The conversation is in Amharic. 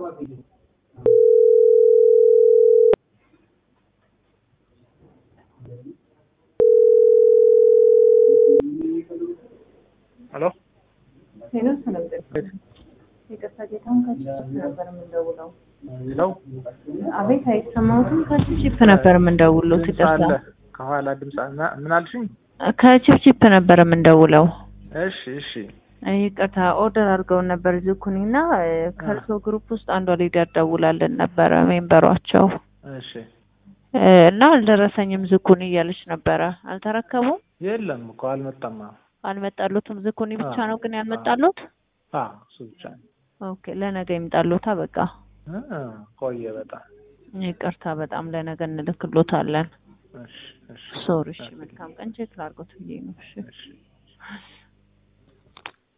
ሄሎ ሄሎ ሰላም ጤና ይቅርታ ጌታሁን ከቺፕ ነበር የምንደውለው። ለው አቤት አይሰማሁትም። ከቺፕ ነበር የምንደውለው። ድምፅ ይቅርታ አለ ከኋላ ድምፅ አለ። ምን አልሽኝ? ከቺፕ ነበር የምንደውለው። እሺ እሺ ይቅርታ ኦርደር አድርገውን ነበር ዝኩኒ እና ከእርሶ ግሩፕ ውስጥ አንዷ ሊደር ደውላልን ነበረ ሜምበሯቸው እሺ እና አልደረሰኝም ዝኩኒ እያለች ነበረ። አልተረከቡም? የለም እኮ አልመጣም። አልመጣሉትም። ዝኩኒ ብቻ አዎ። ነው ግን ያልመጣሉት? አ እሱ ብቻ ነው። ኦኬ ለነገ ይምጣሉታ። በቃ እ ቆየ በጣም ይቅርታ በጣም ለነገ እንልክሎታለን። እሺ እሺ ሶሪ። እሺ መልካም ቀን። ቼክ ላድርጎት ብዬ ነው። እሺ እሺ